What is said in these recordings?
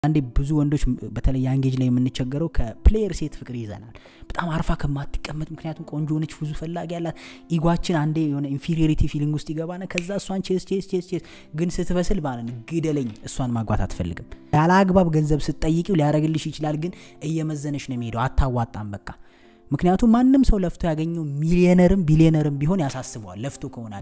አንዴ ብዙ ወንዶች በተለይ ያንጌጅ ላይ የምንቸገረው ከፕሌየር ሴት ፍቅር ይዘናል በጣም አርፋ ከማትቀመጥ ምክንያቱም ቆንጆ ሆነች ብዙ ፈላጊ ያላት ኢጓችን አንዴ የሆነ ኢንፌሪሪቲ ፊሊንግ ውስጥ ይገባና ከዛ እሷን ቼስ ቼስ ቼስ ቼስ ግን ስትበስል ማለት ነው ግደለኝ እሷን ማግባት አትፈልግም ያለ አግባብ ገንዘብ ስትጠይቂው ሊያደረግልሽ ይችላል ግን እየመዘነች ነው የሚሄደው አታዋጣም በቃ ምክንያቱም ማንም ሰው ለፍቶ ያገኘው ሚሊዮነርም ቢሊዮነርም ቢሆን ያሳስበዋል ለፍቶ ከሆነ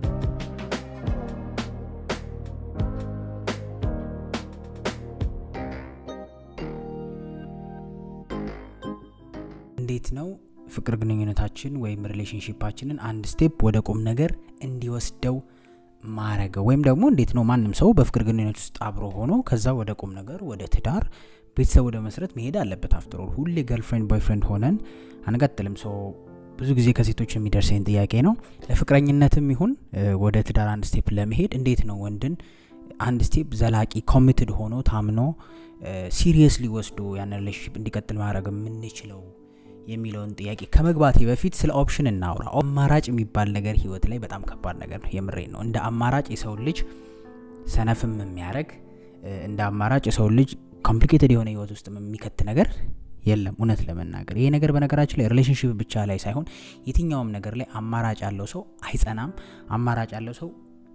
እንዴት ነው ፍቅር ግንኙነታችን ወይም ሪሌሽንሽፓችንን አንድ ስቴፕ ወደ ቁም ነገር እንዲወስደው ማረገው ወይም ደግሞ እንዴት ነው ማንም ሰው በፍቅር ግንኙነት ውስጥ አብሮ ሆኖ ከዛ ወደ ቁም ነገር ወደ ትዳር ቤተሰብ ወደ መስረት መሄድ አለበት አፍትሮል ሁሌ ገርልፍሬንድ ቦይፍሬንድ ሆነን አንቀጥልም ሰው ብዙ ጊዜ ከሴቶች የሚደርሰኝ ጥያቄ ነው ለፍቅረኝነትም ይሁን ወደ ትዳር አንድ ስቴፕ ለመሄድ እንዴት ነው ወንድን አንድ ስቴፕ ዘላቂ ኮሚትድ ሆኖ ታምኖ ሲሪየስሊ ወስዶ ያን ሪሌሽንሽፕ እንዲቀጥል ማድረግ የምንችለው የሚለውን ጥያቄ ከመግባቴ በፊት ስለ ኦፕሽን እናውራ አማራጭ የሚባል ነገር ህይወት ላይ በጣም ከባድ ነገር ነው የምሬ ነው እንደ አማራጭ የሰው ልጅ ሰነፍም የሚያደረግ እንደ አማራጭ የሰው ልጅ ኮምፕሊኬትድ የሆነ ህይወት ውስጥ የሚከት ነገር የለም እውነት ለመናገር ይሄ ነገር በነገራችን ላይ ሪሌሽንሽፕ ብቻ ላይ ሳይሆን የትኛውም ነገር ላይ አማራጭ ያለው ሰው አይጸናም አማራጭ ያለው ሰው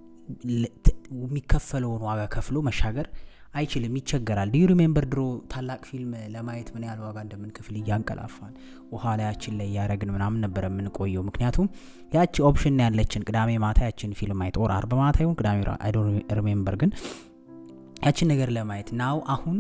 የሚከፈለውን ዋጋ ከፍሎ መሻገር አይችልም ይቸገራል ዲዩ ሪሜምበር ድሮ ታላቅ ፊልም ለማየት ምን ያህል ዋጋ እንደምንክፍል እያንቀላፋን ውሃ ላያችን ላይ እያረግን ምናምን ነበር የምንቆየው ምክንያቱም ያቺ ኦፕሽን ያለችን ቅዳሜ ማታ ያችን ፊልም ማየት ኦር አርብ ማታ ይሁን ቅዳሜ አይዶ ሪሜምበር ግን ያችን ነገር ለማየት ናው አሁን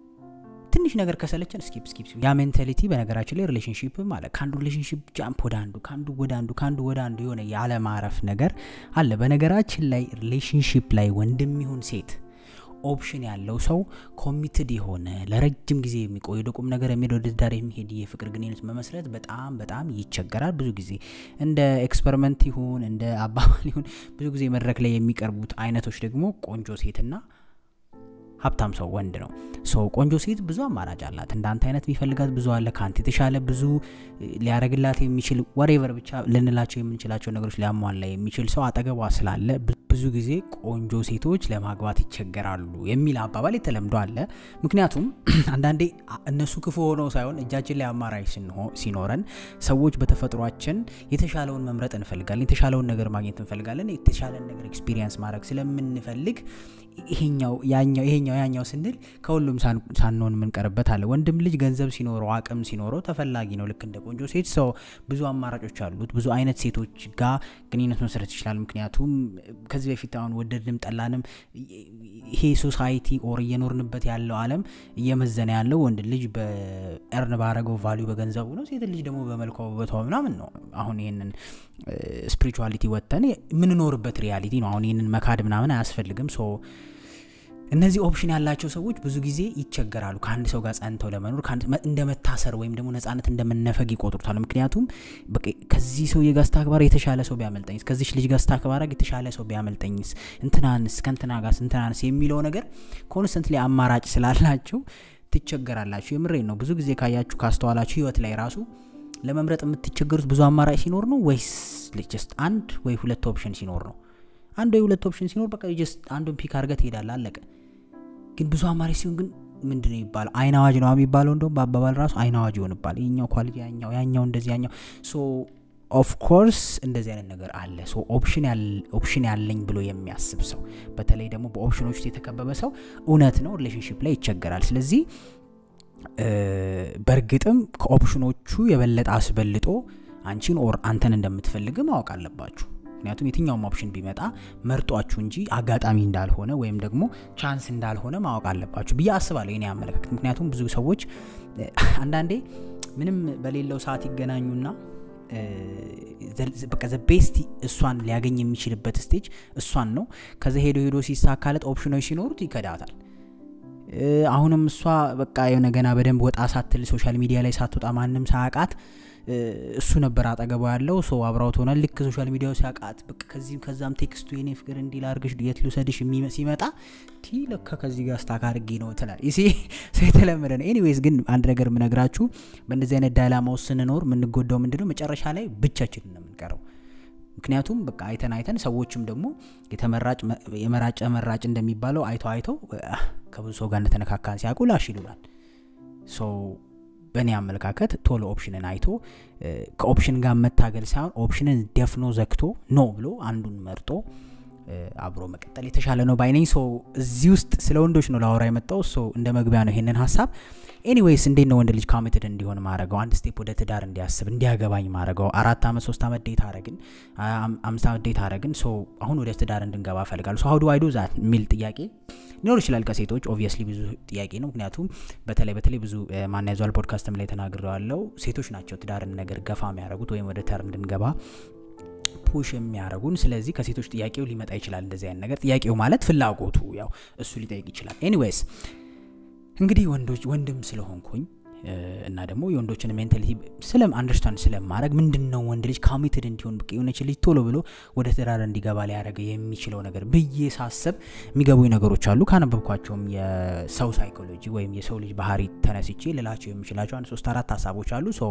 ትንሽ ነገር ከሰለችን ስኪፕ ስኪፕ ያ ሜንታሊቲ በነገራችን ላይ ሪሌሽንሽፕ ማለት ከአንዱ ሪሌሽንሽፕ ጃምፕ ወደ አንዱ ከአንዱ ወደ አንዱ ከአንዱ ወደ አንዱ የሆነ ያለማረፍ ነገር አለ በነገራችን ላይ ሪሌሽንሽፕ ላይ ወንድም ይሁን ሴት ኦፕሽን ያለው ሰው ኮሚትድ የሆነ ለረጅም ጊዜ የሚቆይ ወደ ቁም ነገር የሚሄድ ወደ ትዳር የሚሄድ የፍቅር ግንኙነት መመስረት በጣም በጣም ይቸገራል ብዙ ጊዜ እንደ ኤክስፐሪመንት ይሁን እንደ አባባል ይሁን ብዙ ጊዜ መድረክ ላይ የሚቀርቡት አይነቶች ደግሞ ቆንጆ ሴትና ሀብታም ሰው ወንድ ነው ሰው ቆንጆ ሴት ብዙ አማራጭ አላት እንዳንተ አይነት የሚፈልጋት ብዙ አለ ከአንተ የተሻለ ብዙ ሊያደረግላት የሚችል ወሬቨር ብቻ ልንላቸው የምንችላቸው ነገሮች ሊያሟላ የሚችል ሰው አጠገቧ ስላለ ብዙ ጊዜ ቆንጆ ሴቶች ለማግባት ይቸገራሉ የሚል አባባል የተለምዶ አለ ምክንያቱም አንዳንዴ እነሱ ክፉ ሆነው ሳይሆን እጃችን ላይ አማራጭ ሲኖረን ሰዎች በተፈጥሯችን የተሻለውን መምረጥ እንፈልጋለን የተሻለውን ነገር ማግኘት እንፈልጋለን የተሻለን ነገር ኤክስፒሪየንስ ማድረግ ስለምንፈልግ ይሄኛው ያኛው ይሄኛው ያኛው ስንል ከሁሉም ሳንሆን የምንቀርበት አለ ወንድም ልጅ ገንዘብ ሲኖረው አቅም ሲኖረው ተፈላጊ ነው ልክ እንደ ቆንጆ ሴት ሰው ብዙ አማራጮች አሉት ብዙ አይነት ሴቶች ጋር ግንኙነት መሰረት ይችላል ምክንያቱም ከዚህ በፊት አሁን ወደድንም ጠላንም ይሄ ሶሳይቲ ኦር እየኖርንበት ያለው አለም እየመዘነ ያለው ወንድ ልጅ በኤርን ባረገው ቫሊዩ በገንዘቡ ነው ሴት ልጅ ደግሞ በመልኳ ውበቷ ምናምን ነው አሁን ይህንን ስፒሪቹዋሊቲ ወጥተን የምንኖርበት ሪያሊቲ ነው አሁን ይህንን መካድ ምናምን አያስፈልግም ሶ እነዚህ ኦፕሽን ያላቸው ሰዎች ብዙ ጊዜ ይቸገራሉ ከአንድ ሰው ጋር ጸንተው ለመኖር እንደ መታሰር ወይም ደግሞ ነጻነት እንደመነፈግ ይቆጥሩታል ምክንያቱም ከዚህ ሰው የጋር ስታክባር የተሻለ ሰው ቢያመልጠኝስ ከዚች ልጅ ጋር ስታክባረግ የተሻለ ሰው ቢያመልጠኝስ እንትናንስ ከንትና ጋር እንትናንስ የሚለው ነገር ኮንስተንት ላይ አማራጭ ስላላቸው ትቸገራላችሁ የምሬ ነው ብዙ ጊዜ ካያችሁ ካስተዋላችሁ ህይወት ላይ ራሱ ለመምረጥ የምትቸገሩት ብዙ አማራጭ ሲኖር ነው ወይስ ጀስት አንድ ወይ ሁለት ኦፕሽን ሲኖር ነው አንድ ወይ ሁለት ኦፕሽን ሲኖር በቃ ጀስት አንዱን ፒክ አርገ ትሄዳለ አለቀ ግን ብዙ አማራጭ ሲሆን ግን ምንድነው ይባላል አይን አዋጅ ነው የሚባለው እንደውም በአባባል ራሱ አይን አዋጅ ይሆንባል ይኛው ኳሊቲ ያኛው ያኛው እንደዚህ ያኛው ሶ ኦፍኮርስ እንደዚህ አይነት ነገር አለ ሶ ኦፕሽን ያለኝ ብሎ የሚያስብ ሰው በተለይ ደግሞ በኦፕሽኖች ውስጥ የተከበበ ሰው እውነት ነው ሪሌሽንሽፕ ላይ ይቸገራል ስለዚህ በእርግጥም ከኦፕሽኖቹ የበለጠ አስበልጦ አንቺን ኦር አንተን እንደምትፈልግ ማወቅ አለባችሁ ምክንያቱም የትኛውም ኦፕሽን ቢመጣ መርጧችሁ እንጂ አጋጣሚ እንዳልሆነ ወይም ደግሞ ቻንስ እንዳልሆነ ማወቅ አለባችሁ ብዬ አስባለሁ የኔ አመለካከት ምክንያቱም ብዙ ሰዎች አንዳንዴ ምንም በሌለው ሰዓት ይገናኙና በቃ ቤስት እሷን ሊያገኝ የሚችልበት ስቴጅ እሷን ነው ከዛ ሄዶ ሄዶ ሲሳካለት ኦፕሽኖች ሲኖሩት ይከዳታል አሁንም እሷ በቃ የሆነ ገና በደንብ ወጣ ሳትል ሶሻል ሚዲያ ላይ ሳትወጣ ማንም ሳያቃት እሱ ነበር አጠገቧ ያለው ሰው አብራው ትሆናል ልክ ሶሻል ሚዲያው ሲያውቃት በቃ ከዚህም ከዛም ቴክስቱ የኔ ፍቅር እንዲል አርገሽ የት ልውሰድሽ ሲመጣ ቲ ለካ ከዚህ ጋር ስታክ አድርጌ ነው ትላል ይሲ ሰው የተለመደ ነው ኤኒዌይስ ግን አንድ ነገር የምነግራችሁ በእንደዚህ አይነት ዳይላማ ውስጥ ስንኖር የምንጎዳው ምንድነው መጨረሻ ላይ ብቻችን ነው የምንቀረው ምክንያቱም በቃ አይተን አይተን ሰዎችም ደግሞ የተመራጭ የመራጨ መራጭ እንደሚባለው አይተው አይተው ከብዙ ሰው ጋር እንደተነካካን ሲያውቁ ላሽ ይሉናል ሶ በእኔ አመለካከት ቶሎ ኦፕሽንን አይቶ ከኦፕሽን ጋር መታገል ሳይሆን ኦፕሽንን ደፍኖ ዘግቶ ኖ ብሎ አንዱን መርጦ አብሮ መቀጠል የተሻለ ነው ባይነኝ ሶ እዚህ ውስጥ ስለ ወንዶች ነው ላወራ የመጣው ሶ እንደ መግቢያ ነው ይሄንን ሀሳብ ኤኒዌይስ እንዴት ነው ወንድ ልጅ ኮሚትድ እንዲሆን ማድረገው አንድ ስቴፕ ወደ ትዳር እንዲያስብ እንዲያገባኝ ማድረገው አራት አመት ሶስት አመት ዴት አረግን አምስት አመት ዴት አረግን ሶ አሁን ወደ ትዳር እንድንገባ ፈልጋሉ ሶ ሀውዱ አይዶ ዛት የሚል ጥያቄ ሊኖር ይችላል ከሴቶች ኦብቪየስሊ ብዙ ጥያቄ ነው ምክንያቱም በተለይ በተለይ ብዙ ማናያዟል ፖድካስትም ላይ ተናግረዋለው ሴቶች ናቸው ትዳርን ነገር ገፋ የሚያደረጉት ወይም ወደ ተር እንድንገባ ፑሽ የሚያደረጉን ስለዚህ ከሴቶች ጥያቄው ሊመጣ ይችላል እንደዚህ አይነት ነገር ጥያቄው ማለት ፍላጎቱ ያው እሱ ሊጠይቅ ይችላል ኤኒዌይስ እንግዲህ ወንዶች ወንድም ስለሆንኩኝ እና ደግሞ የወንዶችን ሜንታሊቲ ስለም አንደርስታንድ ስለማድረግ ምንድን ነው ወንድ ልጅ ኮሚትድ እንዲሆን ብቅ የሆነች ልጅ ቶሎ ብሎ ወደ ትዳር እንዲገባ ሊያደረገ የሚችለው ነገር ብዬ ሳስብ የሚገቡኝ ነገሮች አሉ ካነበብኳቸውም የሰው ሳይኮሎጂ ወይም የሰው ልጅ ባህሪ ተነስቼ ልላቸው የሚችላቸው አንድ ሶስት አራት ሀሳቦች አሉ ሶ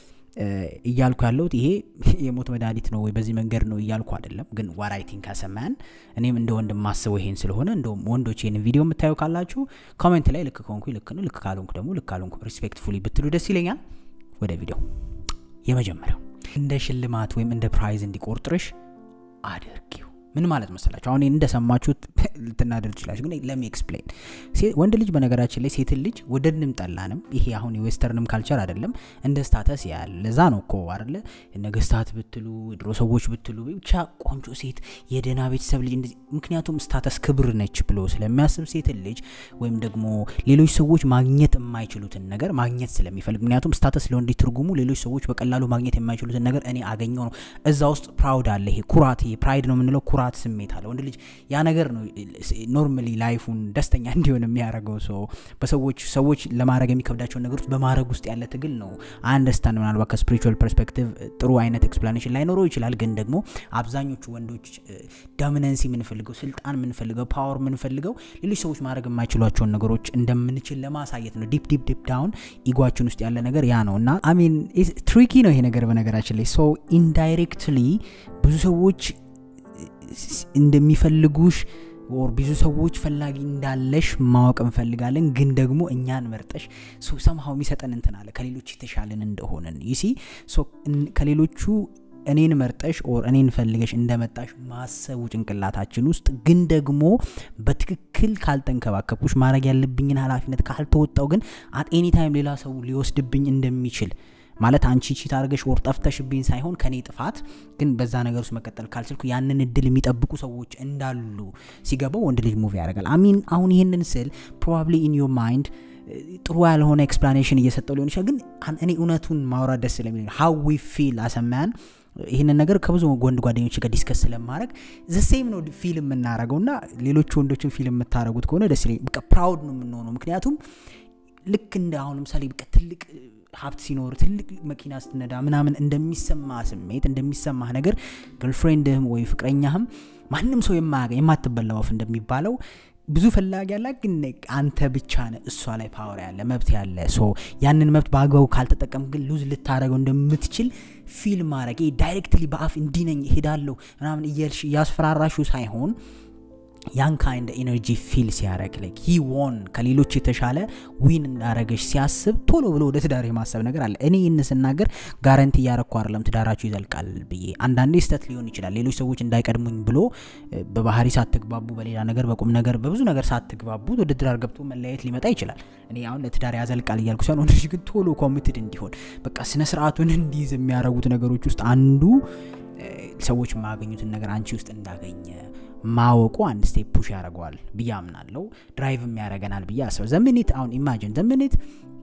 እያልኩ ያለሁት ይሄ የሞት መድኃኒት ነው ወይ በዚህ መንገድ ነው እያልኩ አይደለም ግን ዋራይቲንግ ካሰማያን እኔም እንደ ወንድ ማስበው ይሄን ስለሆነ እንደውም ወንዶች ይህን ቪዲዮ የምታየው ካላችሁ ኮሜንት ላይ ልክ ከሆንኩ ልክ ነው ልክ ካልሆንኩ ደግሞ ልክ ካልሆንኩ ሪስፔክትፉሊ ብትሉ ደስ ይለኛል ወደ ቪዲዮ የመጀመሪያው እንደ ሽልማት ወይም እንደ ፕራይዝ እንዲቆርጥርሽ አድርጊው ምን ማለት መሰላችሁ አሁን እንደሰማችሁት ልትናደር ትችላችሁ ግን ለሚ ኤክስፕሌን ወንድ ልጅ በነገራችን ላይ ሴትን ልጅ ወደድንም ጠላንም ይሄ አሁን የዌስተርንም ካልቸር አይደለም እንደ ስታተስ ያል ለዛ ነው እኮ አለ ነገስታት ብትሉ ድሮ ሰዎች ብትሉ ብቻ ቆንጆ ሴት የደና ቤተሰብ ልጅ እንደዚህ ምክንያቱም ስታተስ ክብር ነች ብሎ ስለሚያስብ ሴትን ልጅ ወይም ደግሞ ሌሎች ሰዎች ማግኘት የማይችሉትን ነገር ማግኘት ስለሚፈልግ ምክንያቱም ስታተስ ለወንድ ትርጉሙ ሌሎች ሰዎች በቀላሉ ማግኘት የማይችሉትን ነገር እኔ አገኘው ነው እዛ ውስጥ ፕራውድ አለ ይሄ ኩራት ይሄ ፕራይድ ነው የምንለው ኩራት ስሜት አለ ወንድ ልጅ ያ ነገር ነው ኖርማሊ ላይፉን ደስተኛ እንዲሆን የሚያደርገው ሰው በሰዎች ሰዎች ለማድረግ የሚከብዳቸውን ነገሮች በማድረግ ውስጥ ያለ ትግል ነው አንደርስታንድ ምናልባት ከስፒሪቹዋል ፐርስፔክቲቭ ጥሩ አይነት ኤክስፕላኔሽን ላይኖረው ይችላል ግን ደግሞ አብዛኞቹ ወንዶች ዶሚነንሲ የምንፈልገው ስልጣን የምንፈልገው ፓወር የምንፈልገው ሌሎች ሰዎች ማድረግ የማይችሏቸውን ነገሮች እንደምንችል ለማሳየት ነው ዲፕ ዲፕ ዲፕ ዳውን ኢጓችን ውስጥ ያለ ነገር ያ ነው እና አሚን ትሪኪ ነው ይሄ ነገር በነገራችን ላይ ሶ ኢንዳይሬክትሊ ብዙ ሰዎች እንደሚፈልጉሽ ወር ብዙ ሰዎች ፈላጊ እንዳለሽ ማወቅ እንፈልጋለን ግን ደግሞ እኛን መርጠሽ ሰምሀው የሚሰጠን እንትን አለ ከሌሎች የተሻለን እንደሆነን ይሲ ከሌሎቹ እኔን መርጠሽ ኦር እኔን ፈልገሽ እንደመጣሽ ማሰቡ ጭንቅላታችን ውስጥ ግን ደግሞ በትክክል ካልተንከባከብኩሽ ማድረግ ያለብኝን ኃላፊነት ካልተወጣው ግን አት ኤኒ ታይም ሌላ ሰው ሊወስድብኝ እንደሚችል ማለት አንቺ ቺት አድርገሽ ወር ጠፍተሽብኝ ሳይሆን ከኔ ጥፋት ግን በዛ ነገር ውስጥ መቀጠል ካልችልኩ ያንን እድል የሚጠብቁ ሰዎች እንዳሉ ሲገባው ወንድ ልጅ ሙቪ ያደርጋል አሚን አሁን ይህንን ስል ፕሮባብሊ ኢን ዮር ማይንድ ጥሩ ያልሆነ ኤክስፕላኔሽን እየሰጠው ሊሆን ይችላል ግን እኔ እውነቱን ማውራት ደስ ስለሚል ሀው ዊ ፊል አሰማያን ይህንን ነገር ከብዙ ወንድ ጓደኞች ጋር ዲስከስ ስለማድረግ ዘሴም ነው ፊልም የምናደረገው እና ሌሎቹ ወንዶችን ፊልም የምታደረጉት ከሆነ ደስ ይለኝ በቃ ፕራውድ ነው የምንሆነው ምክንያቱም ልክ እንደ አሁን ለምሳሌ በቃ ትልቅ ሀብት ሲኖር ትልቅ መኪና ስትነዳ ምናምን እንደሚሰማ ስሜት እንደሚሰማ ነገር ገርልፍሬንድህም ወይ ፍቅረኛህም ማንም ሰው የማትበላ ወፍ እንደሚባለው ብዙ ፈላጊ ያለ ግን አንተ ብቻ ነ እሷ ላይ ፓወር ያለ መብት ያለ ሶ ያንን መብት በአግባቡ ካልተጠቀም ግን ሉዝ ልታደረገው እንደምትችል ፊል ማድረግ ዳይሬክትሊ በአፍ እንዲነኝ ሄዳለሁ ምናምን እያልሽ እያስፈራራሹ ሳይሆን ያን ካይንድ ኤነርጂ ፊል ሲያደረግ ላይክ ሂ ዎን ከሌሎች የተሻለ ዊን እንዳረገች ሲያስብ ቶሎ ብሎ ወደ ትዳር የማሰብ ነገር አለ እኔ ይህን ስናገር ጋረንቲ እያረኩ አይደለም ትዳራችሁ ይዘልቃል ብዬ አንዳንዴ ስተት ሊሆን ይችላል ሌሎች ሰዎች እንዳይቀድሙኝ ብሎ በባህሪ ሳትግባቡ በሌላ ነገር በቁም ነገር በብዙ ነገር ሳትግባቡ ወደ ትዳር ገብቶ መለያየት ሊመጣ ይችላል እኔ አሁን ለትዳር ያዘልቃል እያልኩ ሲሆን ወንዶች ግን ቶሎ ኮሚትድ እንዲሆን በቃ ስነ ስርዓቱን እንዲይዝ የሚያደረጉት ነገሮች ውስጥ አንዱ ሰዎች የማያገኙትን ነገር አንቺ ውስጥ እንዳገኘ ማወቁ አንድ ስቴፕ ፑሽ ያደርገዋል ብዬ አምናለው ድራይቭም ያደረገናል ብዬ አስበው ዘምኒት አሁን ኢማጂን ዘምኒት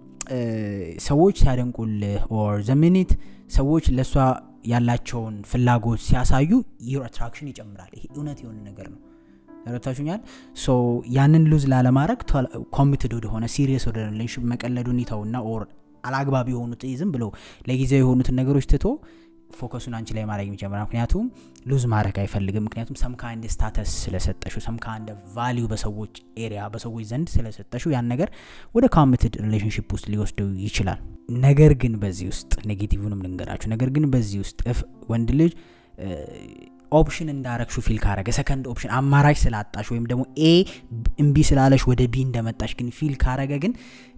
ሰዎች ሲያደንቁልህ ኦር ዘምኒት ሰዎች ለእሷ ያላቸውን ፍላጎት ሲያሳዩ ዩር አትራክሽን ይጨምራል ይሄ እውነት የሆነ ነገር ነው ተረታችሁኛል ሶ ያንን ሉዝ ላለማድረግ ኮሚትድ ወደሆነ ሲሪየስ ወደ ሪሌሽን መቀለዱን ይተውና ኦር አላግባብ የሆኑት ዝም ብሎ ለጊዜው የሆኑትን ነገሮች ትቶ ፎከሱን አንቺ ላይ ማድረግ የሚጀምራል ምክንያቱም ሉዝ ማድረግ አይፈልግም ምክንያቱም ሰምካ እንደ ስታተስ ስለሰጠሹ ሰምካ እንደ ቫሊዩ በሰዎች ኤሪያ በሰዎች ዘንድ ስለሰጠሹ ያን ነገር ወደ ኮሚትድ ሪሌሽንሽፕ ውስጥ ሊወስደው ይችላል ነገር ግን በዚህ ውስጥ ኔጌቲቭንም ልንገራችሁ ነገር ግን በዚህ ውስጥ ወንድ ልጅ ኦፕሽን እንዳረግሹ ፊል ካረገ ሰከንድ ኦፕሽን አማራጭ ስላጣሽ ወይም ደግሞ ኤ እምቢ ስላለሽ ወደ ቢ እንደመጣሽ ግን ፊል ካረገ ግን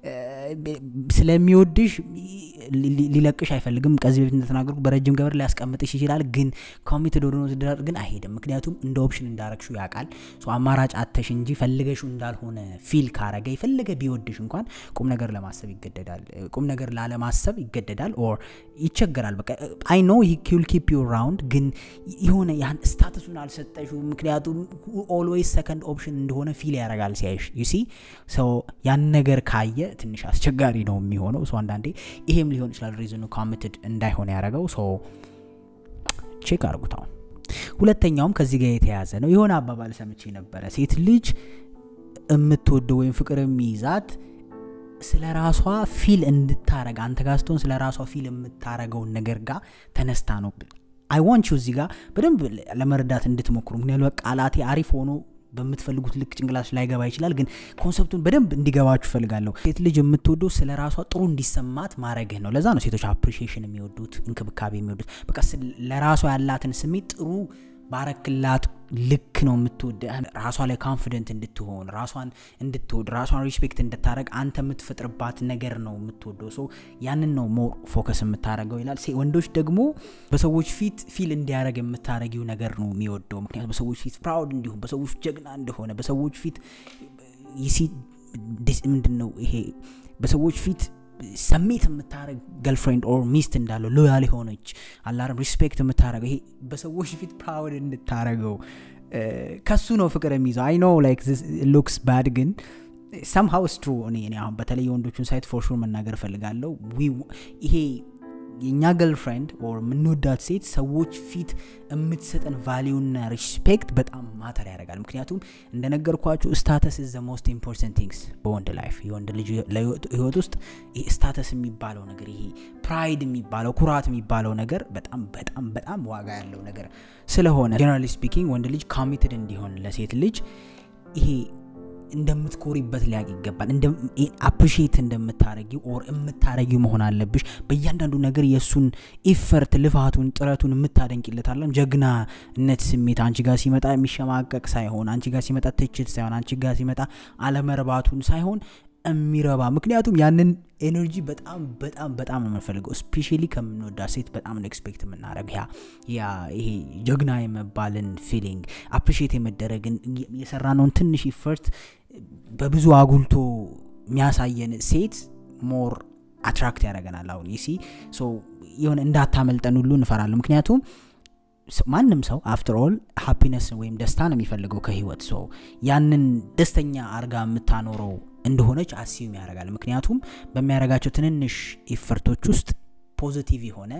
ስለሚወድሽ ሊለቅሽ አይፈልግም ከዚህ በፊት እንደተናገርኩ በረጅም ገበር ሊያስቀምጥሽ ይችላል ግን ኮሚትድ ወደ ትዳር ግን አይሄድም ምክንያቱም እንደ ኦፕሽን እንዳረግሹ ያውቃል አማራጭ አተሽ እንጂ ፈልገሹ እንዳልሆነ ፊል ካረገ የፈለገ ቢወድሽ እንኳን ቁም ነገር ለማሰብ ይገደዳል ቁም ነገር ላለማሰብ ይገደዳል ኦር ይቸገራል በቃ አይ ኖ ሂል ኪፕ ዩ ራውንድ ግን የሆነ ያን ስታተሱን አልሰጠሹ ምክንያቱም ኦልዌይስ ሰከንድ ኦፕሽን እንደሆነ ፊል ያደርጋል ሲያይሽ ዩሲ ሰው ያን ነገር ካየ ትንሽ አስቸጋሪ ነው የሚሆነው ሰው አንዳንዴ ይሄም ሊሆን ይችላል ሪዝኑ ኮሚትድ እንዳይሆነ ያደረገው ሶ ቼክ አርጉታው ሁለተኛውም ከዚህ ጋር የተያዘ ነው የሆነ አባባል ሰምቼ ነበረ ሴት ልጅ የምትወደው ወይም ፍቅር የሚይዛት ስለ ራሷ ፊል እንድታረግ አንተ ጋር ስትሆን ስለ ራሷ ፊል የምታረገውን ነገር ጋር ተነስታ ነው አይ ዋንት ዩ እዚህ ጋር በደንብ ለመረዳት እንድትሞክሩ ምክንያቱ ቃላቴ አሪፍ ሆኖ በምትፈልጉት ልክ ጭንቅላች ላይገባ ይችላል ግን ኮንሰፕቱን በደንብ እንዲገባችሁ ፈልጋለሁ ሴት ልጅ የምትወደው ስለ ራሷ ጥሩ እንዲሰማት ማድረግህ ነው ለዛ ነው ሴቶች አፕሪሺዬሽን የሚወዱት እንክብካቤ የሚወዱት በቃ ለራሷ ያላትን ስሜት ጥሩ ባረክላት ልክ ነው የምትወድ ራሷ ላይ ኮንፊደንት እንድትሆን ራሷን እንድትወድ ራሷን ሪስፔክት እንድታደረግ አንተ የምትፈጥርባት ነገር ነው የምትወደው ሰው ያንን ነው ሞር ፎከስ የምታደረገው ይላል ወንዶች ደግሞ በሰዎች ፊት ፊል እንዲያደረግ የምታደረጊው ነገር ነው የሚወደው ምክንያቱም በሰዎች ፊት ፕራውድ እንዲሁም በሰዎች ጀግና እንደሆነ በሰዎች ፊት ይሲ ምንድን ነው ይሄ በሰዎች ፊት ሰሜት የምታደረግ ገርልፍሬንድ ኦር ሚስት እንዳለው ሎያል የሆነች አላርም ሪስፔክት የምታደረገው ይሄ በሰዎች ፊት ፕራውድ እንድታደረገው ከሱ ነው ፍቅር የሚይዘው አይ ኖ ላይክ ሉክስ ባድ ግን ሰምሃው ስትሩ እኔ አሁን በተለይ የወንዶቹን ሳይት ፎርሹር መናገር እፈልጋለሁ ይሄ የእኛ ገርልፍሬንድ ኦር የምንወዳት ሴት ሰዎች ፊት የምትሰጠን ቫሊዩና ሪስፔክት በጣም ማተር ያደርጋል ምክንያቱም እንደነገርኳችሁ ስታተስ ዘ ሞስት ኢምፖርታንት ቲንግስ በወንድ ላይፍ የወንድ ልጅ ህይወት ውስጥ ይሄ ስታተስ የሚባለው ነገር ይሄ ፕራይድ የሚባለው ኩራት የሚባለው ነገር በጣም በጣም በጣም ዋጋ ያለው ነገር ስለሆነ ጀነራሊ ስፒኪንግ ወንድ ልጅ ኮሚትድ እንዲሆን ለሴት ልጅ ይሄ እንደምትኮሪበት ሊያቅ ይገባል አፕሪሺየት እንደምታረጊው ኦር የምታረጊው መሆን አለብሽ በእያንዳንዱ ነገር የእሱን ኢፈርት ልፋቱን ጥረቱን የምታደንቂለት አለም ጀግናነት ስሜት አንቺ ጋር ሲመጣ የሚሸማቀቅ ሳይሆን አንቺ ጋር ሲመጣ ትችት ሳይሆን አንቺ ጋር ሲመጣ አለመርባቱን ሳይሆን የሚረባ ምክንያቱም ያንን ኤነርጂ በጣም በጣም በጣም ነው የምንፈልገው ስፔሻሊ ከምንወዳ ሴት በጣም ነው ኤክስፔክት የምናደረግ ያ ያ ይሄ ጀግና የመባልን ፊሊንግ አፕሪሺየት የመደረግን የሰራነውን ትንሽ ኢፈርት በብዙ አጉልቶ የሚያሳየን ሴት ሞር አትራክት ያደረገናል አሁን ይሲ የሆነ እንዳታመልጠን ሁሉ እንፈራለን ምክንያቱም ማንም ሰው አፍተር ኦል ሃፒነስ ወይም ደስታ ነው የሚፈልገው ከህይወት ሰው ያንን ደስተኛ አርጋ የምታኖረው እንደሆነች አሲዩም ያደርጋል ምክንያቱም በሚያደርጋቸው ትንንሽ ኢፈርቶች ውስጥ ፖዚቲቭ የሆነ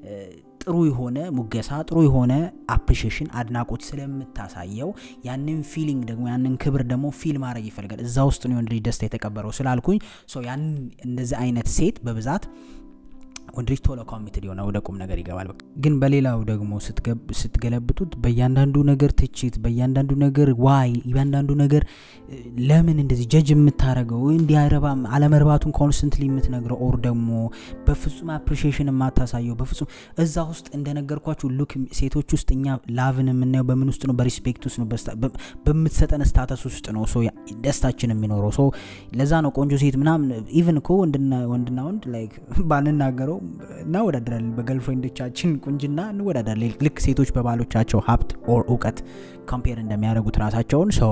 ጥሩ የሆነ ሙገሳ ጥሩ የሆነ አፕሪሽሽን አድናቆት ስለምታሳየው ያንን ፊሊንግ ደግሞ ያንን ክብር ደግሞ ፊል ማድረግ ይፈልጋል እዛ ውስጥ ነው የወንድ ልጅ ደስታ የተቀበረው ስላልኩኝ ያንን እንደዚህ አይነት ሴት በብዛት ወንድ ልጅ ቶሎ ኮሚትድ የሆነ ወደ ቁም ነገር ይገባል ግን በሌላው ደግሞ ስትገለብጡት በእያንዳንዱ ነገር ትችት በእያንዳንዱ ነገር ዋይ እያንዳንዱ ነገር ለምን እንደዚህ ጀጅ የምታደረገው እንዲያረባም አለመርባቱን ኮንስተንትሊ የምትነግረው ኦር ደግሞ በፍጹም አፕሪሽሽን የማታሳየው በፍጹም እዛ ውስጥ እንደነገርኳችሁ ሉክ ሴቶች ውስጥ እኛ ላቭን የምናየው በምን ውስጥ ነው በሪስፔክት ውስጥ ነው በምትሰጠን ስታተስ ውስጥ ነው ደስታችን የሚኖረው ሶ ለዛ ነው ቆንጆ ሴት ምናምን ኢቨን እኮ ወንድና ወንድ ላይክ ባንናገረው እናወዳደራለን በገርልፍሬንዶቻችን ቁንጅና እንወዳደራለን ልክ ሴቶች በባሎቻቸው ሀብት ኦር እውቀት ኮምፔር እንደሚያደርጉት ራሳቸውን ሰው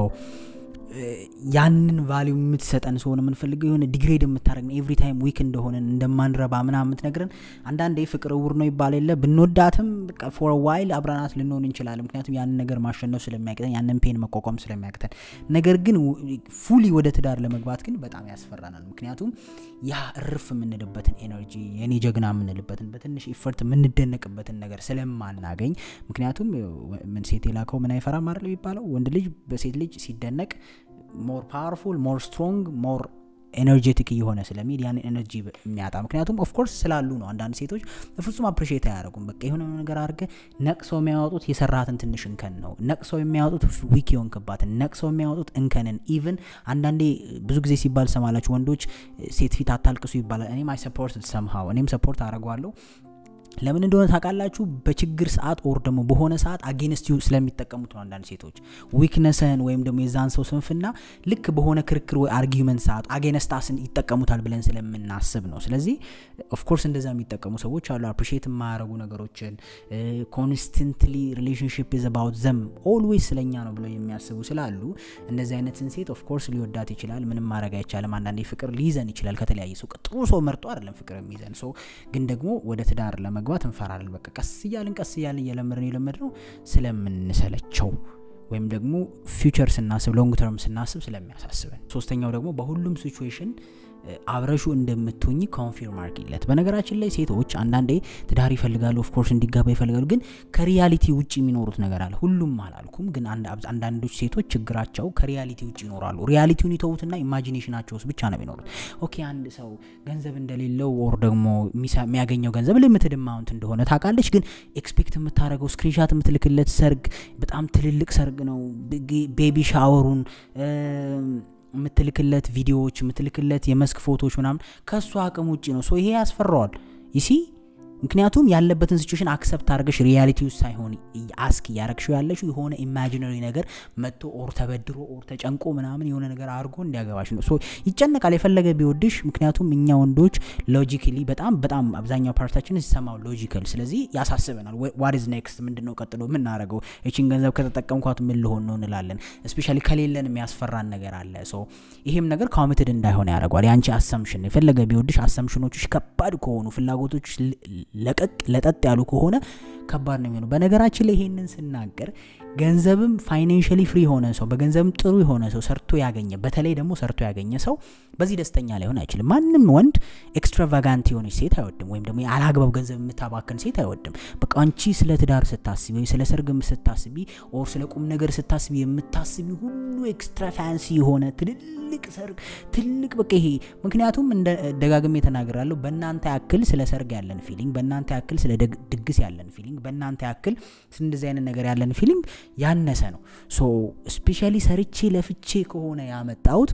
ያንን ቫሊዩ የምትሰጠን ሰሆን የምንፈልገው የሆነ ዲግሬድ የምታደረግ ኤቭሪ ታይም ዊክ እንደሆነን እንደማንረባ ምና የምትነግረን አንዳንዴ ፍቅር እውር ነው ይባል የለ ብንወዳትም ፎር ዋይል አብረናት ልንሆን እንችላለን ምክንያቱም ያንን ነገር ማሸነፍ ስለሚያቅተን ያንን ፔን መቋቋም ስለሚያቅተን ነገር ግን ፉሊ ወደ ትዳር ለመግባት ግን በጣም ያስፈራናል ምክንያቱም ያ እርፍ የምንልበትን ኤነርጂ የኔ ጀግና የምንልበትን በትንሽ ኢፈርት የምንደነቅበትን ነገር ስለማናገኝ ምክንያቱም ምን ሴት የላከው ምን አይፈራም አይደል የሚባለው ወንድ ልጅ በሴት ልጅ ሲደነቅ ሞር ፓወርፉል ሞር ስትሮንግ ሞር ኤነርጄቲክ እየሆነ ስለሚሄድ ያንን ኤነርጂ የሚያጣ ምክንያቱም ኦፍኮርስ ስላሉ ነው አንዳንድ ሴቶች በፍጹም አፕሪሼት አያደርጉም በቃ የሆነ ነገር አድርገ ነቅሰው የሚያወጡት የሰራትን ትንሽ እንከን ነው ነቅሰው የሚያወጡት ዊክ የሆንክባትን ነቅሰው የሚያወጡት እንከንን ኢቭን አንዳንዴ ብዙ ጊዜ ሲባል ሰማላችሁ ወንዶች ሴት ፊት አታልቅሱ ይባላል እኔም አይ ሰፖርት ሰምሃው እኔም ሰፖርት አደረጓለሁ ለምን እንደሆነ ታውቃላችሁ? በችግር ሰዓት ኦር ደግሞ በሆነ ሰዓት አጌንስት ዩ ስለሚጠቀሙት ነው። አንዳንድ ሴቶች ዊክነስህን ወይም ደግሞ የዛን ሰው ስንፍና ልክ በሆነ ክርክር ወይ አርጊመንት ሰዓት አጌንስት አስን ይጠቀሙታል ብለን ስለምናስብ ነው። ስለዚህ ኦፍኮርስ እንደዛ የሚጠቀሙ ሰዎች አሉ። አፕሪሺየት የማያደርጉ ነገሮችን ኮንስተንትሊ ሪሌሽንሽፕ ኢዝ አባውት ዘም ኦልዌይስ ስለኛ ነው ብለው የሚያስቡ ስላሉ እንደዚህ አይነትን ሴት ኦፍኮርስ ሊወዳት ይችላል። ምንም ማድረግ አይቻልም። አንዳንዴ ፍቅር ሊይዘን ይችላል ከተለያየ ሰው። ጥሩ ሰው መርጦ አይደለም ፍቅር የሚይዘን ሰው ግን ደግሞ ወደ ትዳር ለመግባት እንፈራለን። በቃ ቀስ እያልን ቀስ እያልን እየለመድን የለመድ ነው ስለምንሰለቸው ወይም ደግሞ ፊውቸር ስናስብ ሎንግ ተርም ስናስብ ስለሚያሳስበን። ሶስተኛው ደግሞ በሁሉም ሲቹዌሽን አብረሹ እንደምትሆኝ ኮንፊርም አርጊለት። በነገራችን ላይ ሴቶች አንዳንዴ ትዳር ይፈልጋሉ፣ ኦፍኮርስ እንዲጋባ ይፈልጋሉ። ግን ከሪያሊቲ ውጭ የሚኖሩት ነገር አለ። ሁሉም አላልኩም፣ ግን አንዳንዶች ሴቶች ችግራቸው ከሪያሊቲ ውጭ ይኖራሉ። ሪያሊቲውን ይተዉትና ኢማጂኔሽናቸው ውስጥ ብቻ ነው የሚኖሩት። ኦኬ አንድ ሰው ገንዘብ እንደሌለው ኦር ደግሞ የሚያገኘው ገንዘብ ሊሚትድ አማውንት እንደሆነ ታውቃለች። ግን ኤክስፔክት የምታደርገው ስክሪንሻት የምትልክለት ሰርግ በጣም ትልልቅ ሰርግ ነው። ቤቢ ሻወሩን የምትልክለት ቪዲዮዎች የምትልክለት የመስክ ፎቶዎች ምናምን ከእሱ አቅም ውጭ ነው። ሶ ይሄ ያስፈራዋል ይሲ ምክንያቱም ያለበትን ሲቹዌሽን አክሰፕት አድርገሽ ሪያሊቲ ውስጥ ሳይሆን አስክ እያረግሽው ያለሽው የሆነ ኢማጂነሪ ነገር መጥቶ ኦር ተበድሮ ኦር ተጨንቆ ምናምን የሆነ ነገር አድርጎ እንዲያገባሽ ነው። ሶ ይጨነቃል የፈለገ ቢወድሽ። ምክንያቱም እኛ ወንዶች ሎጂካሊ በጣም በጣም አብዛኛው ፓርታችን ሲሰማው ሎጂካል፣ ስለዚህ ያሳስበናል። ዋት ኢዝ ኔክስት ምንድን ነው ቀጥሎ የምናደርገው? እቺን ገንዘብ ከተጠቀምኳት ምን ልሆን ነው እንላለን። እስፔሻሊ ከሌለን የሚያስፈራን ነገር አለ። ሶ ይሄም ነገር ኮሚትድ እንዳይሆን ያደርገዋል። የአንቺ አሰምሽን የፈለገ ቢወድሽ አሰምሽኖችሽ ከባድ ከሆኑ ፍላጎቶች ለቀቅ ለጠጥ ያሉ ከሆነ ከባድ ነው የሚሆነው። በነገራችን ላይ ይሄንን ስናገር ገንዘብም ፋይናንሽሊ ፍሪ የሆነ ሰው በገንዘብም ጥሩ የሆነ ሰው ሰርቶ ያገኘ በተለይ ደግሞ ሰርቶ ያገኘ ሰው በዚህ ደስተኛ ላይሆን አይችልም። ማንም ወንድ ኤክስትራቫጋንት የሆነች ሴት አይወድም፣ ወይም ደግሞ ያለአግባብ ገንዘብ የምታባክን ሴት አይወድም። በቃ አንቺ ስለ ትዳር ስታስቢ ወይ ስለ ሰርግም ስታስቢ ኦር ስለ ቁም ነገር ስታስቢ የምታስቢ ሁሉ ኤክስትራ ፋንሲ የሆነ ትልልቅ ሰርግ ትልቅ በቃ ይሄ ምክንያቱም እንደ ደጋግሜ ተናግራለሁ። በእናንተ ያክል ስለ ሰርግ ያለን ፊሊንግ፣ በእናንተ ያክል ስለ ድግስ ያለን ፊሊንግ፣ በእናንተ ያክል እንደዚህ አይነት ነገር ያለን ፊሊንግ ያነሰ ነው። ሶ ስፔሻሊ ሰርቼ ለፍቼ ከሆነ ያመጣሁት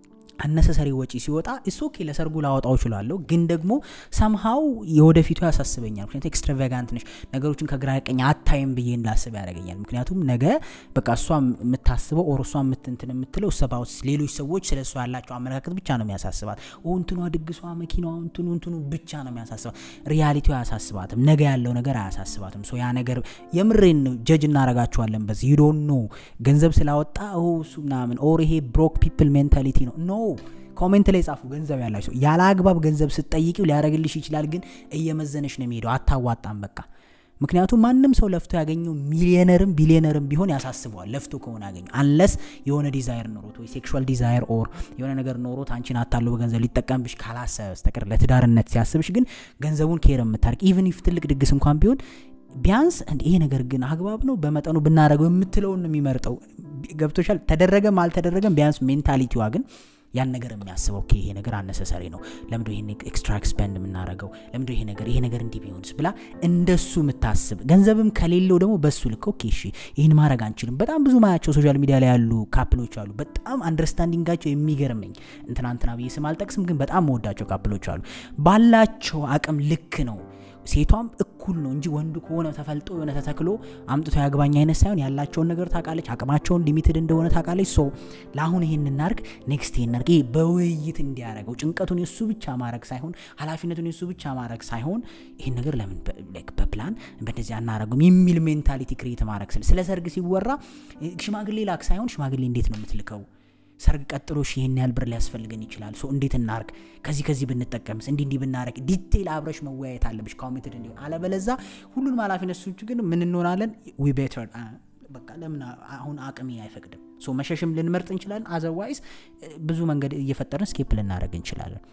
አነሰሰሪ ወጪ ሲወጣ እስ ኦኬ ለሰርጉ ላወጣው እችላለሁ፣ ግን ደግሞ ሰምሃው የወደፊቱ ያሳስበኛል። ምክንያቱም ኤክስትራቫጋንት ነሽ፣ ነገሮችን ከግራ ቀኝ አታይም ብዬ እንዳስብ ያደርገኛል። ምክንያቱም ነገ በቃ እሷ የምታስበው ኦር እሷ የምትንትን የምትለው ሰባው ሌሎች ሰዎች ስለ እሷ ያላቸው አመለካከት ብቻ ነው የሚያሳስባት። እንትኗ ድግሷ፣ መኪናዋ፣ እንትኑ እንትኑ ብቻ ነው የሚያሳስባት። ሪያሊቲው አያሳስባትም። ነገ ያለው ነገር አያሳስባትም። ሶ ያ ነገር የምሬን ጀጅ እናረጋችኋለን በዚህ ዩ ዶንት ኖ ገንዘብ ስላወጣ እሱ ምናምን ኦር ይሄ ብሮክ ፒፕል ሜንታሊቲ ነው ኖ ኮሜንት ላይ ጻፉ። ገንዘብ ያላቸው ሰው ያለ አግባብ ገንዘብ ስትጠይቂው ሊያደርግልሽ ይችላል፣ ግን እየመዘነሽ ነው የሚሄደው። አታዋጣም በቃ ምክንያቱም ማንም ሰው ለፍቶ ያገኘው ሚሊዮነርም ቢሊዮነርም ቢሆን ያሳስበዋል። ለፍቶ ከሆነ ያገኘው አንለስ የሆነ ዲዛይር ኖሮት ወይ ሴክሹዋል ዲዛይር ኦር የሆነ ነገር ኖሮት አንቺን አታሎ በገንዘብ ሊጠቀምብሽ ካላሰበ በስተቀር ለትዳርነት ሲያስብሽ ግን ገንዘቡን ኬር የምታርቅ ኢቨን ኢፍ ትልቅ ድግስ እንኳን ቢሆን ቢያንስ ይሄ ነገር ግን አግባብ ነው በመጠኑ ብናደረገው የምትለውን ነው የሚመርጠው። ገብቶሻል? ተደረገም አልተደረገም ቢያንስ ሜንታሊቲዋ ግን ያን ነገር የሚያስበው ኦኬ ይሄ ነገር አነሰሰሪ ነው፣ ለምዶ ይሄን ኤክስትራ ኤክስፔንድ የምናደርገው ለምዶ ይሄ ነገር ይሄ ነገር እንዲህ ቢሆንስ ብላ እንደሱ የምታስብ ገንዘብም ከሌለው ደግሞ በሱ ልክ ኦኬ እሺ ይህን ማድረግ አንችልም። በጣም ብዙ ማያቸው ሶሻል ሚዲያ ላይ ያሉ ካፕሎች አሉ። በጣም አንደርስታንዲንጋቸው የሚገርመኝ እንትና እንትና ብዬ ስም አልጠቅስም፣ ግን በጣም መወዳቸው ካፕሎች አሉ። ባላቸው አቅም ልክ ነው ሴቷም እኩል ነው እንጂ ወንዱ ከሆነ ተፈልጦ የሆነ ተተክሎ አምጥቶ ያግባኝ አይነት ሳይሆን ያላቸውን ነገር ታውቃለች፣ አቅማቸውን ሊሚትድ እንደሆነ ታውቃለች። ሶ ለአሁን ይሄን እናርግ፣ ኔክስት ይሄን እናርግ፣ በውይይት እንዲያደረገው ጭንቀቱን የሱ ብቻ ማድረግ ሳይሆን ኃላፊነቱን የሱ ብቻ ማድረግ ሳይሆን ይህን ነገር ለምን በፕላን በእንደዚህ አናረጉም የሚል ሜንታሊቲ ክሬት ማድረግ ስለ ስለ ሰርግ ሲወራ ሽማግሌ ላክ ሳይሆን ሽማግሌ እንዴት ነው የምትልከው ሰርግ ቀጥሎሽ ይህን ያህል ብር ሊያስፈልገን ይችላል። ሶ እንዴት እናርግ፣ ከዚህ ከዚህ ብንጠቀምስ፣ እንዲህ እንዲህ ብናረግ፣ ዲቴይል አብረሽ መወያየት አለብሽ ኮሚትድ እንዲሆን። አለበለዛ ሁሉንም ኃላፊነት ሶች ግን ምን እንሆናለን? ዊ ቤተር በቃ ለምን አሁን አቅሜ አይፈቅድም። ሶ መሸሽም ልንመርጥ እንችላለን። አዘርዋይዝ ብዙ መንገድ እየፈጠርን ስኬፕ ልናደረግ እንችላለን።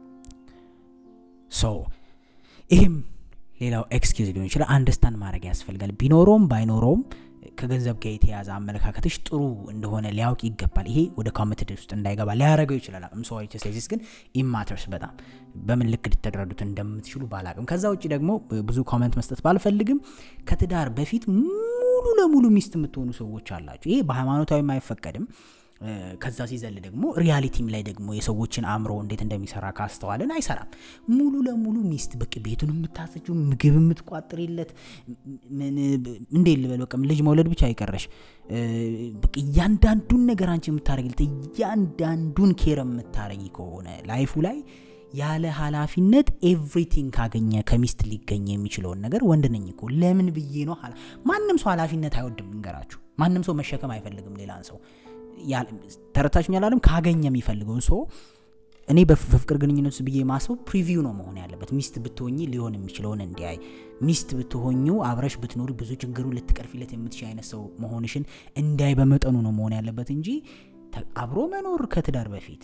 ሶ ይህም ሌላው ኤክስኪዝ ሊሆን ይችላል። አንደርስታንድ ማድረግ ያስፈልጋል። ቢኖረውም ባይኖረውም ከገንዘብ ጋር የተያዘ አመለካከትሽ ጥሩ እንደሆነ ሊያውቅ ይገባል። ይሄ ወደ ኮሚትድ ውስጥ እንዳይገባ ሊያደረገው ይችላል። ምሰዋዊ ቴስቴሲስ ግን ኢማተርስ በጣም በምን ልክ ልትደረዱት እንደምትችሉ ባላቅም። ከዛ ውጭ ደግሞ ብዙ ኮመንት መስጠት ባልፈልግም ከትዳር በፊት ሙሉ ለሙሉ ሚስት የምትሆኑ ሰዎች አላችሁ። ይሄ በሃይማኖታዊም አይፈቀድም። ከዛ ሲዘል ደግሞ ሪያሊቲም ላይ ደግሞ የሰዎችን አእምሮ እንዴት እንደሚሰራ ካስተዋልን አይሰራም። ሙሉ ለሙሉ ሚስት በቃ ቤቱን የምታሰችው ምግብ የምትቋጥርለት እንዴት ልበል በቃ ልጅ መውለድ ብቻ አይቀረሽ በቃ እያንዳንዱን ነገር አንቺ የምታደረግለት እያንዳንዱን ኬር የምታረጊ ከሆነ ላይፉ ላይ ያለ ኃላፊነት ኤቭሪቲንግ ካገኘ ከሚስት ሊገኝ የሚችለውን ነገር ወንድ ነኝ እኮ ለምን ብዬ ነው። ማንም ሰው ኃላፊነት አይወድም፣ እንገራችሁ። ማንም ሰው መሸከም አይፈልግም ሌላን ሰው ተረታችሁኝ አላለም። ካገኘ የሚፈልገውን ሰው እኔ በፍቅር ግንኙነት ውስጥ ብዬ ማስበው ፕሪቪው ነው መሆን ያለበት። ሚስት ብትሆኝ ሊሆን የሚችለውን እንዲያይ፣ ሚስት ብትሆኙ አብረሽ ብትኖሪ ብዙ ችግሩን ልትቀርፊለት የምትችል አይነት ሰው መሆንሽን እንዲያይ በመጠኑ ነው መሆን ያለበት እንጂ አብሮ መኖር ከትዳር በፊት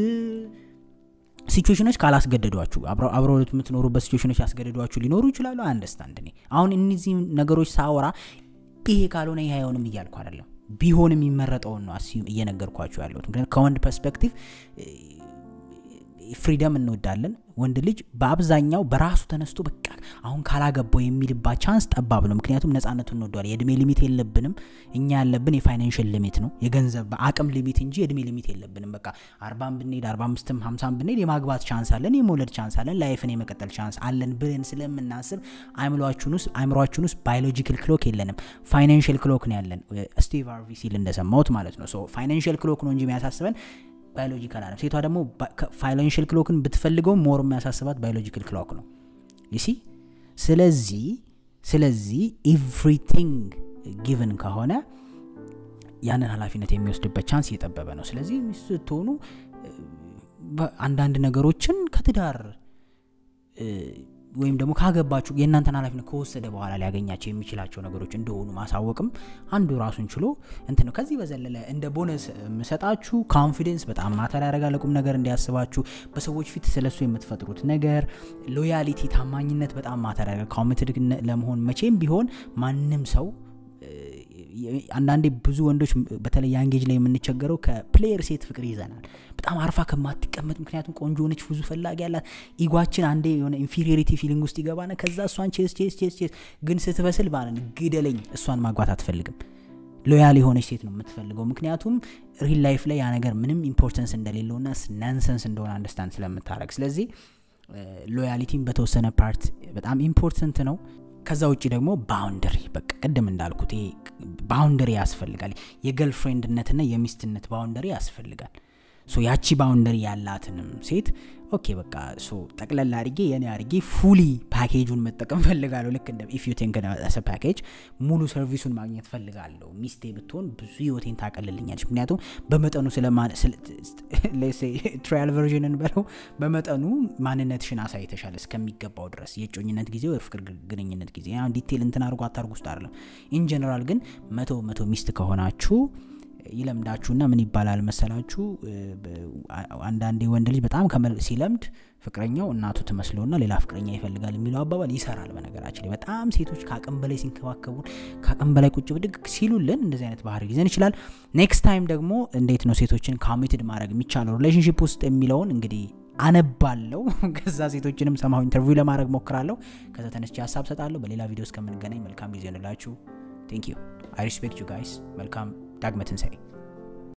ሲቹዌሽኖች ካላስገደዷችሁ አብረው የምትኖሩበት ሲቹዌሽኖች ያስገደዷችሁ ሊኖሩ ይችላሉ። አንደርስታንድ እኔ አሁን እነዚህ ነገሮች ሳወራ ይሄ ካልሆነ ይሄ አይሆንም እያልኩ አይደለም። ቢሆን የሚመረጠውን ነው እየነገርኳችሁ ያለሁት። ምክንያቱም ከወንድ ፐርስፔክቲቭ ፍሪደም እንወዳለን። ወንድ ልጅ በአብዛኛው በራሱ ተነስቶ በቃ አሁን ካላገባው የሚልባት ቻንስ ጠባብ ነው። ምክንያቱም ነጻነቱን እንወደዋለን። የእድሜ ሊሚት የለብንም። እኛ ያለብን የፋይናንሽል ሊሚት ነው፣ የገንዘብ አቅም ሊሚት እንጂ የእድሜ ሊሚት የለብንም። በቃ አርባም ብንሄድ አርባ አምስትም ሀምሳም ብንሄድ የማግባት ቻንስ አለን፣ የመውለድ ቻንስ አለን፣ ላይፍን የመቀጠል ቻንስ አለን ብለን ስለምናስብ አይምሯችን ውስጥ አይምሯችን ውስጥ ባዮሎጂካል ክሎክ የለንም፣ ፋይናንሽል ክሎክ ነው ያለን። ስቲቭ ሃርቪ ሲል እንደሰማሁት ማለት ነው። ፋይናንሽል ክሎክ ነው እንጂ የሚያሳስበን ባዮሎጂካል አለም። ሴቷ ደግሞ ፋይናንሽል ክሎክን ብትፈልገው ሞር የሚያሳስባት ባዮሎጂካል ክሎክ ነው ይሲ። ስለዚህ ስለዚህ ኤቭሪቲንግ ጊቭን ከሆነ ያንን ኃላፊነት የሚወስድበት ቻንስ እየጠበበ ነው። ስለዚህ ሚስት ስትሆኑ አንዳንድ ነገሮችን ከትዳር ወይም ደግሞ ካገባችሁ የእናንተን ኃላፊነት ከወሰደ በኋላ ሊያገኛቸው የሚችላቸው ነገሮች እንደሆኑ ማሳወቅም አንዱ ራሱን ችሎ እንትን ነው። ከዚህ በዘለለ እንደ ቦነስ የምሰጣችሁ ኮንፊደንስ በጣም ማተር ያደርጋል። ቁም ነገር እንዲያስባችሁ በሰዎች ፊት ስለሱ የምትፈጥሩት ነገር፣ ሎያሊቲ፣ ታማኝነት በጣም ማተር ያደርጋል። ኮሚትድ ለመሆን መቼም ቢሆን ማንም ሰው አንዳንዴ ብዙ ወንዶች በተለይ ያንጌጅ ላይ የምንቸገረው ከፕሌየር ሴት ፍቅር ይዘናል። በጣም አርፋ ከማትቀመጥ ምክንያቱም ቆንጆ ሆነች፣ ብዙ ፈላጊ ያላት ኢጓችን አንዴ የሆነ ኢንፌሪዮሪቲ ፊሊንግ ውስጥ ይገባና ከዛ እሷን ቼስ ቼስ ቼስ ቼስ ግን ስትበስል ባለን ግደለኝ፣ እሷን ማግባት አትፈልግም። ሎያል የሆነች ሴት ነው የምትፈልገው። ምክንያቱም ሪል ላይፍ ላይ ያ ነገር ምንም ኢምፖርተንስ እንደሌለውና ናንሰንስ እንደሆነ አንደርስታንድ ስለምታደረግ ስለዚህ ሎያሊቲም በተወሰነ ፓርት በጣም ኢምፖርተንት ነው። ከዛ ውጭ ደግሞ ባውንደሪ በቃ ቅድም እንዳልኩት ይሄ ባውንደሪ ያስፈልጋል። የገርልፍሬንድነትና የሚስትነት ባውንደሪ ያስፈልጋል። ሶ ያቺ ባውንደሪ ያላትንም ሴት ኦኬ በቃ ሶ ጠቅለል አድርጌ የኔ አድርጌ ፉሊ ፓኬጁን መጠቀም ፈልጋለሁ። ልክ እንደ ኢፍ ዩ ቲንክ ሰ ፓኬጅ ሙሉ ሰርቪሱን ማግኘት ፈልጋለሁ። ሚስቴ ብትሆን ብዙ ህይወቴን ታቀልልኛለች። ምክንያቱም በመጠኑ ትራያል ቨርዥንን በለው በመጠኑ ማንነትሽን አሳይተሻል እስከሚገባው ድረስ የእጮኝነት ጊዜ ወይ ፍቅር ግንኙነት ጊዜ ዲቴል እንትን አድርጎ አታርጉ ውስጥ አይደለም። ኢንጀነራል ግን መቶ መቶ ሚስት ከሆናችሁ ይለምዳችሁና ምን ይባላል መሰላችሁ፣ አንዳንዴ ወንድ ልጅ በጣም ሲለምድ ፍቅረኛው እናቱ ትመስለውና ሌላ ፍቅረኛ ይፈልጋል የሚለው አባባል ይሰራል። በነገራችን ላይ በጣም ሴቶች ከአቅም በላይ ሲንከባከቡን፣ ከአቅም በላይ ቁጭ ብድግ ሲሉልን እንደዚህ አይነት ባህሪ ሊይዘን ይችላል። ኔክስት ታይም ደግሞ እንዴት ነው ሴቶችን ኮሚትድ ማድረግ የሚቻለው ሪሌሽንሽፕ ውስጥ የሚለውን እንግዲህ አነባለው። ከዛ ሴቶችንም ሰማሁ ኢንተርቪው ለማድረግ ሞክራለሁ። ከዛ ተነስቼ ሀሳብ ሰጣለሁ። በሌላ ቪዲዮ እስከምንገናኝ መልካም ጊዜ እንላችሁ። ቴንክ ዩ አይ ሪስፔክት ዩ ጋይስ። መልካም ዳግመ ትንሣኤ